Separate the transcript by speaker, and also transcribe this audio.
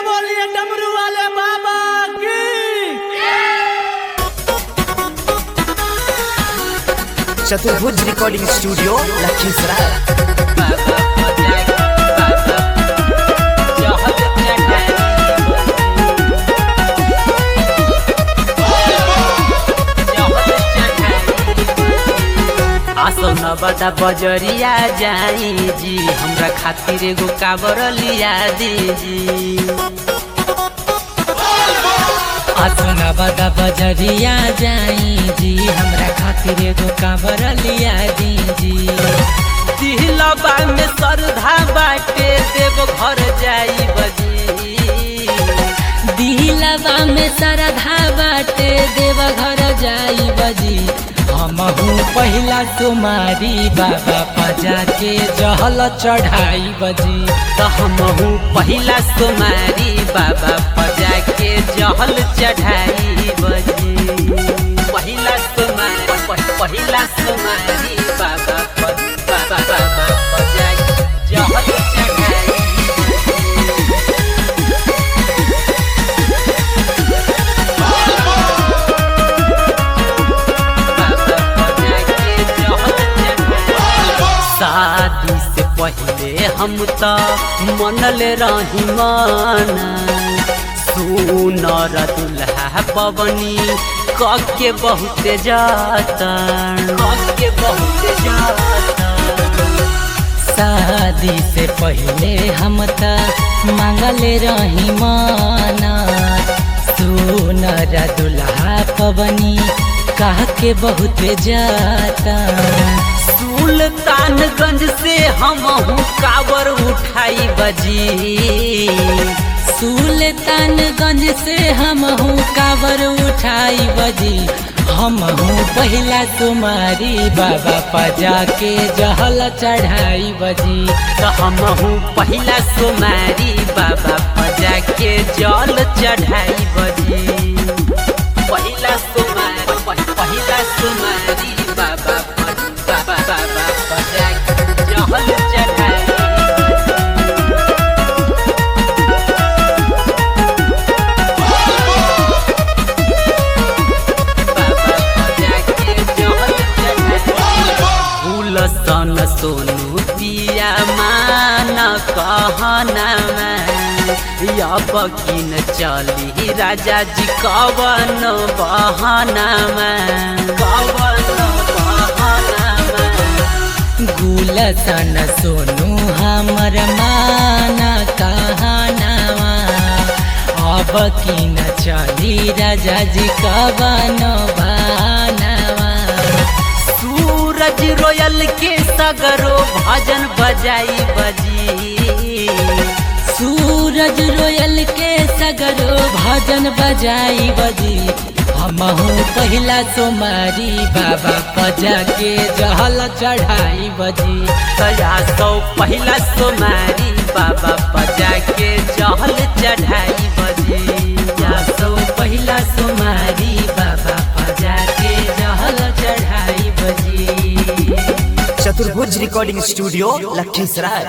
Speaker 1: बोलिए डमरू वाले बाबा की
Speaker 2: चतुर्भुज रिकॉर्डिंग स्टूडियो लखीसराय
Speaker 3: आसो न बता बजरिया जाई जी हमरा खातिर एगो काबर लिया दीजी आसो न बता बजरिया जाई जी हमरा खातिर एगो काबर लिया दीजी दिलबा में श्रद्धा बाटे देव घर जाई बजी दिलबा में श्रद्धा बाटे देव घर जाई बजी हमहू पहिला तुम्हारी बाबा पजा के जहल चढ़ाई बजी तो हमहू पहिला तुम्हारी बाबा पजा के जहल चढ़ाई बजी पहिला तुम्हारी पहिला तुम्हारी बाबा प- बाबा बाबा पजा के जहल चढ़ाई शादी से पहले हम तो मनल रही माना सुनर दुल्हा पवनी कके बहुत जाता कके बहुत जाता शादी से पहले हम त मांगल रही माना सुनर दुल्हा पवनी कह के बहुत जाता सुल्तानगंज से हम काबर उठाई बजी सुल्तानगंज से हम काबर उठाई बजी हम पहिला तुम्हारी बाबा पजा के जहल चढ़ाई बजी तो हम पहिला तुम्हारी बाबा पजा के जल चढ़ाई बजी पहिला तुम्हारी पहिला तुम्हारी बाबा बाबा बाबा पजा के जहल चढ़ाई फूल सन सोनू पिया मान कहना अब किन चली राजा जी कवन बहना कवन बहना गुलसन सोनू हमर माना कहनावा अब की न चली राजा जी कवन बहनावा सूरज रोयल के सगरो भजन बजाई बजी सूरज रोयल के सगरो भजन बजाई बजी हमहू पहिला सोमारी बाबा पजा के जहल चढ़ाई बजी तया सौ पहिला सोमारी बाबा पजा के जहल चढ़ाई बजी या सौ पहिला सोमारी बाबा पजा के जहल चढ़ाई बजी
Speaker 2: चतुर्भुज रिकॉर्डिंग स्टूडियो लखीसराय